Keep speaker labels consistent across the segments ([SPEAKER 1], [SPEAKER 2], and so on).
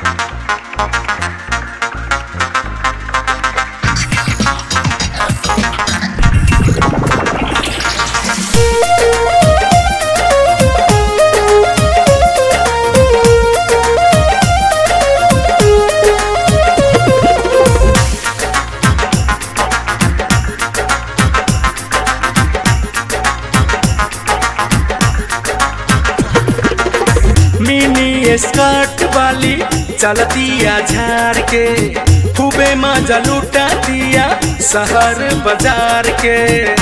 [SPEAKER 1] mini skirt वाली चलतिया झार के खूबे मजा लुटा दिया शहर बाजार के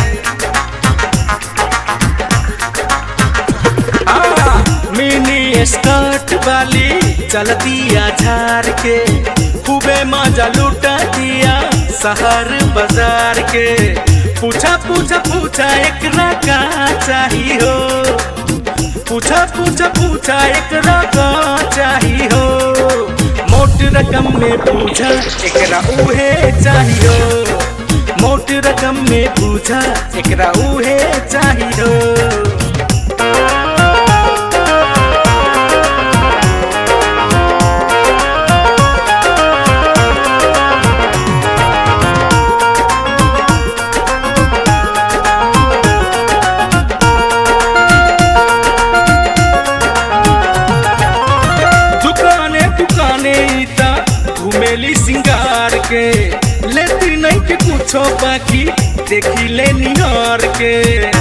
[SPEAKER 1] आ, मिनी स्कर्ट वाली चलतिया झार के खूबे मजा लुटा दिया शहर बाजार के पूछा पूछा पूछा एकरा का चाहिए हो पूछा पूछा पूछा एकरा का चाही हो मोट रकम में पूछा एकरा उहे चाही हो मोट रकम में पूछा एकरा उहे चाही हो दुकाने दुकाने इता घुमेली सिंगार के लेती नहीं के कुछो बाकी देखी ले निहार के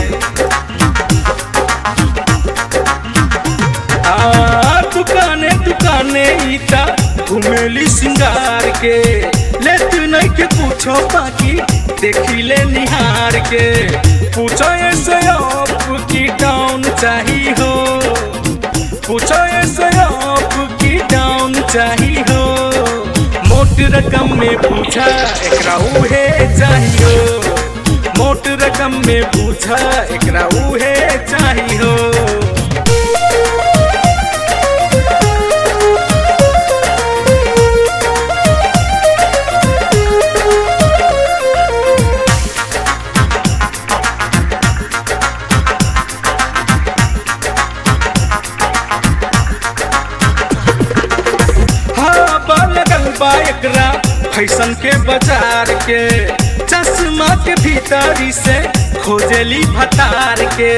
[SPEAKER 1] आ दुकाने दुकाने इता घुमेली सिंगार के लेती नहीं के कुछो बाकी देखी ले निहार के पूछो ऐसे अप की डाउन चाहिए हो पूछो ऐसे अप की डाउन चाहिए हो मोट रकम में पूछा एकरा उहे चाहिए हो मोट रकम में पूछा एकरा उहे चाहिए हो हाँ लगल बा एकरा फैशन के बाजार के चश्मा के भीतरी से खोजली भतार के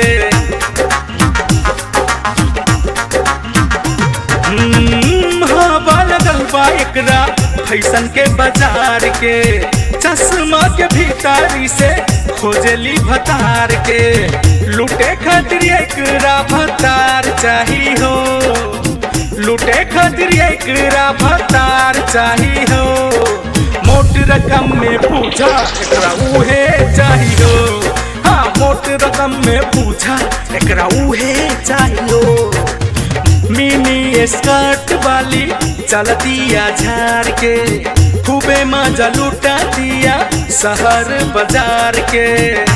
[SPEAKER 1] हम्म, हाँ लगल बा एकरा फैशन के बाजार के चश्मा के भीतरी से खोजली भतार के लूटे खातिर एकरा भतार चाहिए हो लूटे खातिर एकरा भतार चाहिए हो मोट रकम में पूछा एकरा उहे चाहिए हो हाँ मोट रकम में पूछा एकरा उहे चाहिए हो मिनी स्कर्ट वाली चलतिया झार के खूबे मजा लुटा दिया शहर बाजार के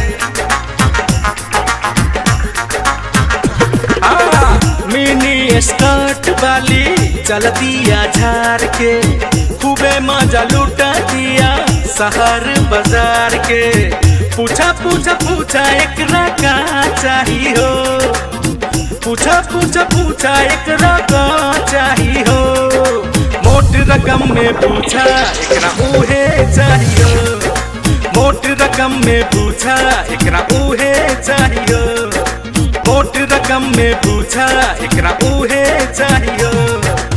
[SPEAKER 1] आ, मिनी स्कर्ट वाली चलतिया झार के खूबे मजा लुटा दिया शहर बाजार के पूछा पूछा पूछा एकरा का चाहिए हो पूछा पूछा पूछा एकरा का चाहिए हो मोट रकम में पूछा एकरा उहे चाहिए हो मोट रकम में पूछा एकरा उहे चाहिए हो मोट रकम में पूछा एकरा उहे चाहिए